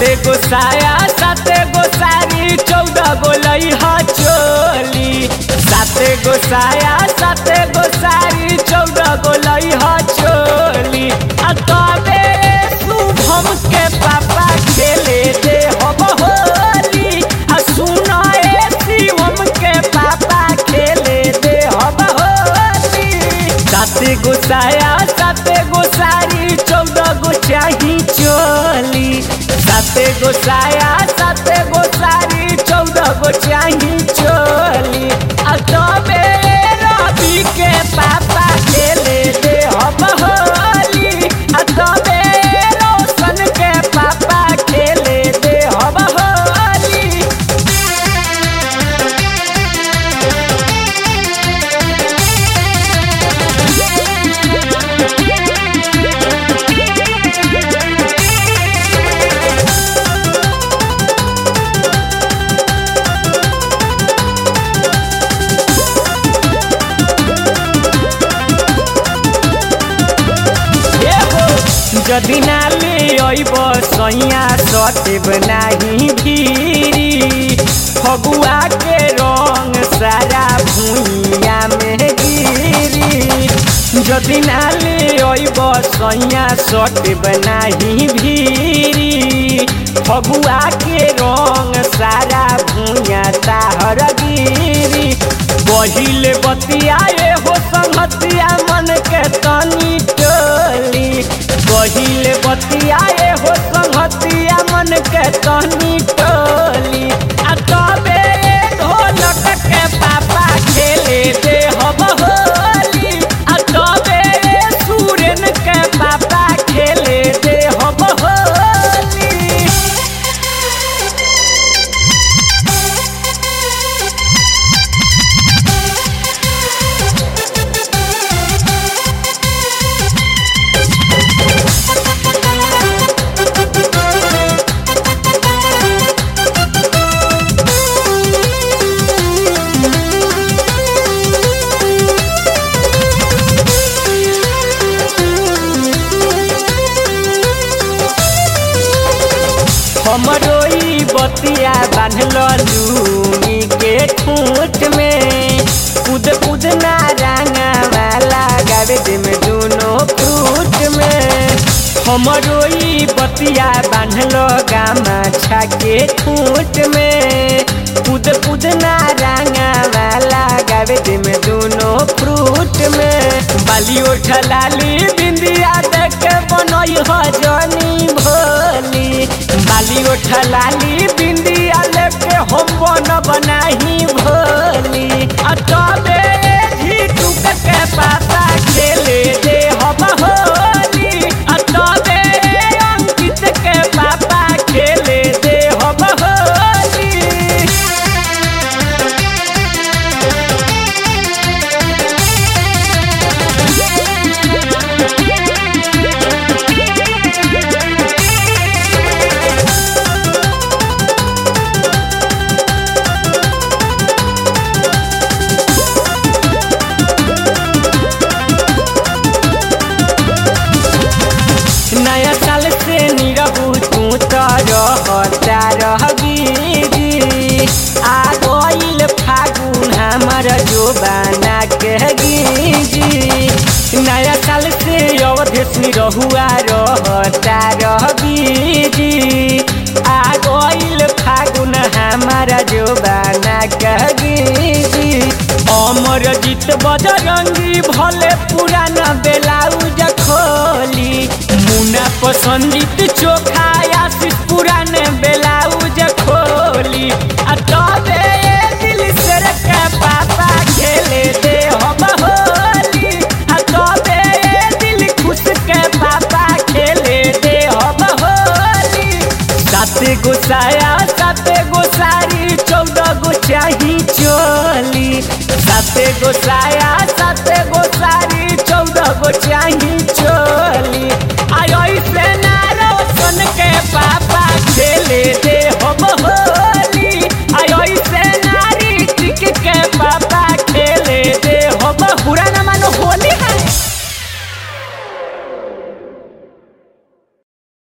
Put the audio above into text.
साते गो साया साते गो साड़ी चौदह गो लइहा चोली साते गो साया साते गो साड़ी चौदह गो लइहा चोली आ तबे शुभम के पापा खेले दे हम होली आ सुना ए शिवम के पापा खेले दे हम होली साते गो साया साते गो साड़ी चौदह गो चाही चोली साते गो साया साते गो साड़ी चौदह गो चाही चोली आ तबे रवि के पापा खेले दे हम होली आ तबे रोशन के पापा खेले दे हम होली যদি না লে অইব সইয়া সতেব নাহি ভিড়ি ফগুয়া के রং সারা ভুইয়া মে গিরি যদি না লে অইব সইয়া সতেব নাহি ভিড়ি ফগুয়া के রং সারা ভুইয়া তাহর গিরি पहिले बतियाए हो संगतिया मन के तनी टोली पहिले बतियाए हो संगतिया मन के तनी टोली आ तबे ढोलक के पापा खेले दे हम होली आ तबे सूरन के पापा खेले दे हम होली हमरो ई बतिया बांधल लूनी के ठूठ में कूद कूद ना रंगा वाला गावे दे में दोनों फ्रूट में हमरो ई बतिया बांधल गामा छा के ठूठ में कूद कूद ना रंगा वाला गावे दे में दोनों फ्रूट में बाली उठा लाली बिंदिया देख के बनई हो जनी भोली बाली उठा लाली बिंदिया लेके हम बन बनाही भोली आ तबे ही टुक के पापा खेले दे हम होली आ तबे अंकित के पापा खेले दे हम होली नया साल से निरहू तू तो रहता रहगी आ गईल फागुन हमर जो बना के गिजी नया साल से अवधेश निरहुआ रहता रहगी आ गईल फागुन हमारा जो बना के गिजी अमर जीत बजरंगी भले पुराना बेलाउज खोली मुना पसंदीत चोखा आशीष पुराने बेलाउज खोली आ तबे दिल से के पापा खेले दे हम होली आ तबे दिल खुश के पापा खेले दे हम होली साते गो साया साते गो साड़ी चौदह गो चाही चोली साते गो साया साते गो साड़ी चौदह गो चाही चोली आई से नारो सुन के पापा खेले दे हम होली आई से नारी टिक के पापा